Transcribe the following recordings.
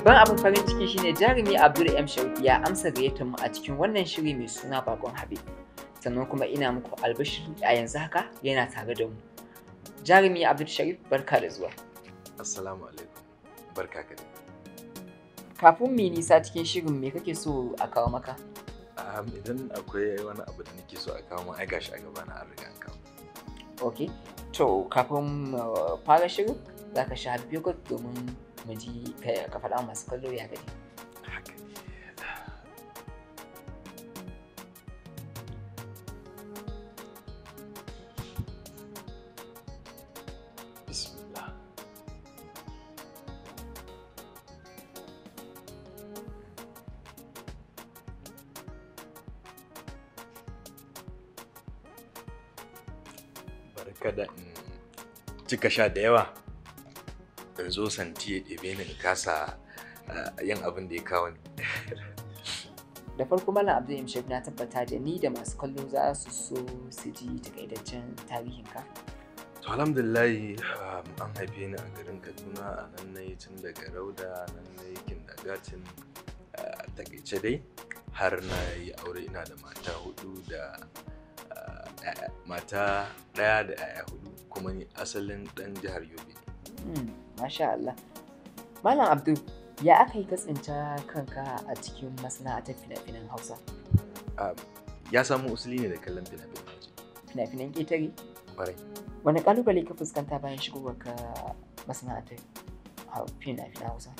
Babban abin farin ciki shine jarumi Abdul M Sharif ya amsa gayyatar mu a cikin wannan shiri mai suna Bakon Habib. Sannan kuma ina muku albashir a yanzu haka yana tare da mu. Jarumi Abdul Sharif barka da zuwa. Assalamu alaikum. Barka ka dai. Kafin mu yi nisa cikin shirin me kake so a kawo maka? Um, idan akwai wani abu da nake so a kawo mun ai gashi a gaba na an riga an kawo. Ok, to kafin mu fara shirin za ka sha yogurt domin mu ji ka ka faɗa masu kallo ya gani. Haka. Bismillah. Barka da in cika sha da yawa. In zo santi ya ɗebe ni in kasa ah, yin abin da ya kawo ni. Da farko Malam Abdul M Sharif na tabbata da ni da masu kallo za su so su ji takaitaccen tarihinka. To alhamdulillahi um, an haife ni a garin Kaduna a nan na yi tun daga Rauda nan na yi kindagatin a takaice dai har na yi aure ina da mata hudu da ah, ƴaƴa- mata ɗaya da 'ya'ya hudu kuma ni asalin ɗan jihar Yobe. ne. Hmm, Masha Allah. Malam Abdul, ya aka yi ka tsinta kanka a cikin masana'antar fina-finan Hausa? Um, ya samu usuli ne da kallon fina-finan waje. Fina-finan ƙetare? Kwarai. Wani ƙalubale ka fuskanta bayan shigowar ka masana'antar hau- fina-finan Hausa?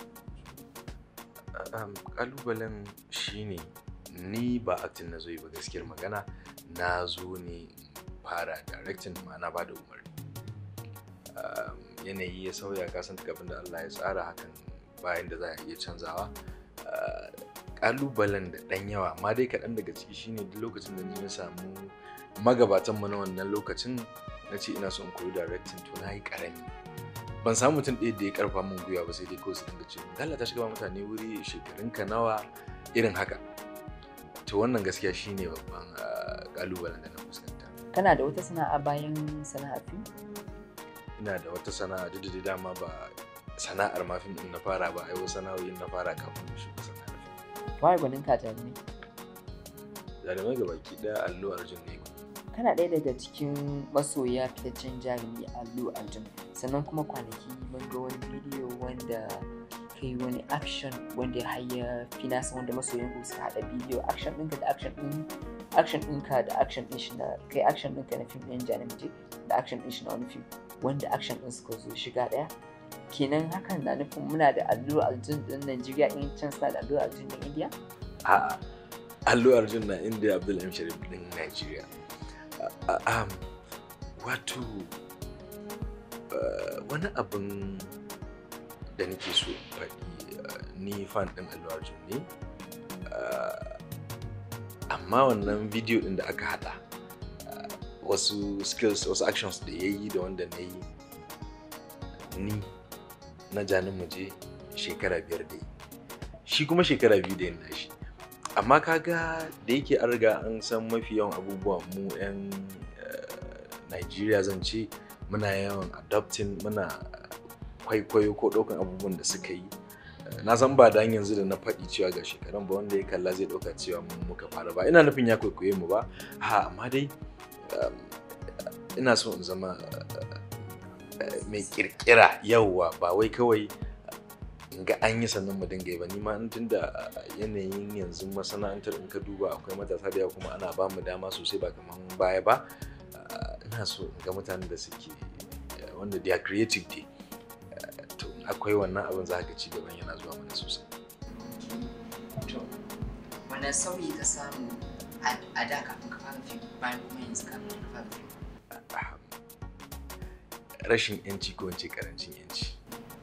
um, kalubalen shine ni ba acting na zo yi ba gaskiyar magana na zo ne in fara directing ma'ana ba da umarni um, yanayi ya sauya kasan duk abin da Allah ya tsara hakan bayan da za a iya canzawa uh, kalubalen da ɗan yawa amma dai kaɗan daga ciki shine duk lokacin da ni na samu magabatan mu na wannan lokacin na ce ina so in koyi directing to na yi ƙarami ban samu mutum ɗaya da ya karfa min gwiwa ba sai dai kawai su dinga ce Allah ta shiga mutane wuri shekarunka nawa irin haka to wannan gaskiya shine babban ah, kalubalen da na fuskanta Kana da wata sana'a bayan sana'ar fim? ina da wata sana'a duk da dama ba sana'ar ma fim din na fara ba ai wasu sana'o'in na fara kafin na shiga sana'ar fim Waye gwanin ka jarumi? jarumai ga baki ɗaya allo arjun ne Kana ɗaya daga cikin masoya fitaccen jarumi Allu Arjun. Sannan kuma kwanaki mun ga wani bidiyo wanda kai wani action wanda har ya fi nasa wanda masoyan ku suka haɗa bidiyo action ɗinka da action ɗin action ɗinka da action ɗin shi na kai action ɗinka na fim ɗin Janamji da action ɗin shi na wani fim wanda action ɗin suka zo shiga ɗaya. Kenan hakan na nufin muna da Allu Arjun ɗin Najeriya in can suna da Allu Arjun ɗin India? a'a allo arjun na inda abdul m sharif din nigeria A- a- um, wato uh, wani abin da nake so in faɗi uh, ni fan ɗin allo arjun ne uh, amma wannan bidiyo ɗin da aka haɗa uh, wasu skills wasu actions da ya yi da wanda na yi ni na janin muje shekara biyar da yi shi kuma shekara biyu da yin nashi amma kaga da yake an riga an san mafi yawan abubuwan mu 'yan Najeriya zan ce muna yawan adopting muna kwaikwayo ko ɗaukan abubuwan da suka yi Eh, na san ba da yanzu da na faɗi cewa ga shekaran ba wanda ya kalla zai ɗauka cewa mu muka fara ba ina nufin ya kwaikwaye mu ba ha amma dai um, ina so in zama eh, mai kirkira yauwa ba wai kawai in ga an yi sannan mu dinga yi ba ni ma in tunda yanayin yanzu masana'antar in ka duba akwai matasa da yawa kuma ana ba mu dama sosai ba kamar baya ba Ah, ina so in ga mutanen da suke eh, wanda they are creative dai Ah, to in akwai wannan abin za ka ci gaban yana zuwa mana sosai To, wane sauyi ka samu a da kafin ka fara fim bayan kuma yanzu kafin ka fara fim? Ah, rashin yanci ko in ce karancin yanci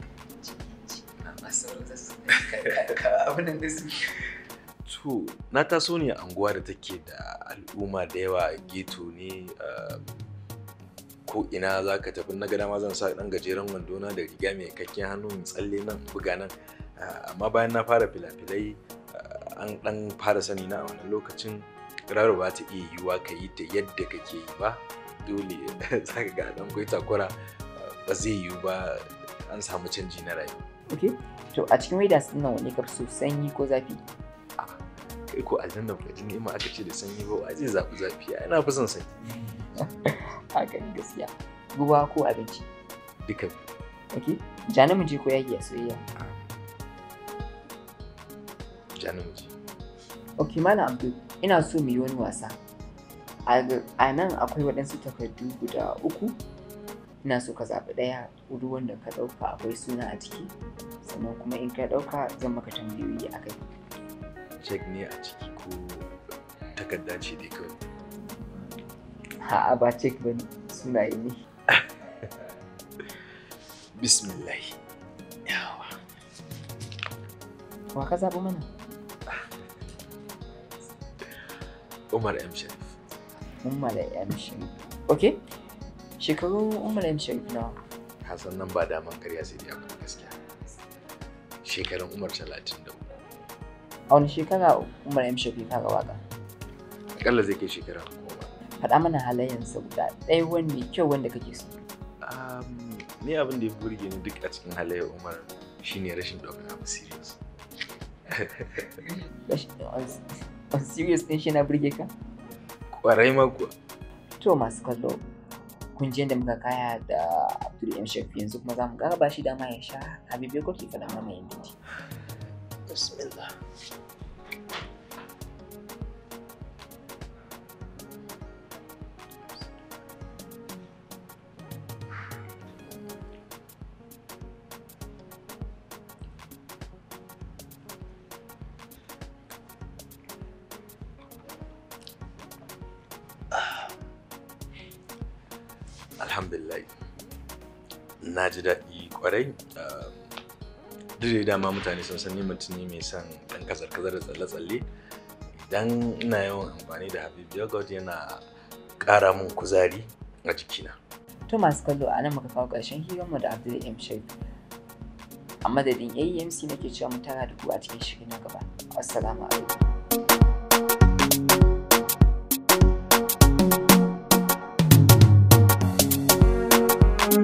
Masu rauta su ka abinan da su. to na taso ne a anguwa da take da al'umma da yawa geto ne ah, ko ina za ka tafi na gada ma zan sa dan gajeren wando na da riga mai kakken hannu in tsalle nan in buga nan Ah, amma bayan na fara filafilai ah, an dan fara sani na a wannan lokacin raro ba ta iya yiwuwa ka yi ta yadda kake yi ba dole za ka ga dan kwai takura ah, ba zai yiwu ba an samu canji na rayuwa ok to a cikin weathers ɗin nan wanne ka fi so sanyi ko zafi kai ko aljanna ba ji ni'ima aka ce da sanyi ba wa zai zaɓi zafi ai na fi son sanyi haka ne gaskiya ruwa ko abinci duka ok ja namiji ko yaki a soyayya ja namiji ok malam abdul ina so mu yi wani wasa a nan akwai waɗansu takardu guda uku ina so ka zaɓi ɗaya ruwan da ka ɗauka akwai suna a ciki sannan kuma in ka ɗauka zan maka tambayoyi a kai cek ne a ciki ko takarda ce dai kawai a'a ba cek ba ne sunaye ne bismillah yawa wa ka zaɓi mana umar m sharif umar m sharif ok shekaru umar m sharif nawa hasan nan ba daman karya sai dai abin gaskiya shekarun umar talatin da uku a wani shekara umar m sharif ya fara waka akalla zai kai shekara goma faɗa mana halayensa guda ɗaya wani mai kyau wanda kake so Um, ni abin da ya burge ni duk a cikin halayyar umar shine rashin ɗaukar abu serious on serious ɗin shi na burge ka kwarai ma kuwa to masu kallo kun ji yadda muka kaya da abdul m shafi yanzu kuma za mu ba shi dama ya sha habibu ko ki faɗa mana yin ji bismillah alhamdulillah na ji daɗi kwarai duk da dama mutane sun san ni mutum ne mai son ɗan kazar-kazar da tsalle-tsalle idan ina yawan amfani da habib yogurt yana ƙara min kuzari a jikina to masu kallo a nan muka kawo ƙarshen hiranmu da abdul m shafi a madadin aemc nake cewa mu tara da ku a cikin shiri na gaba assalamu alaikum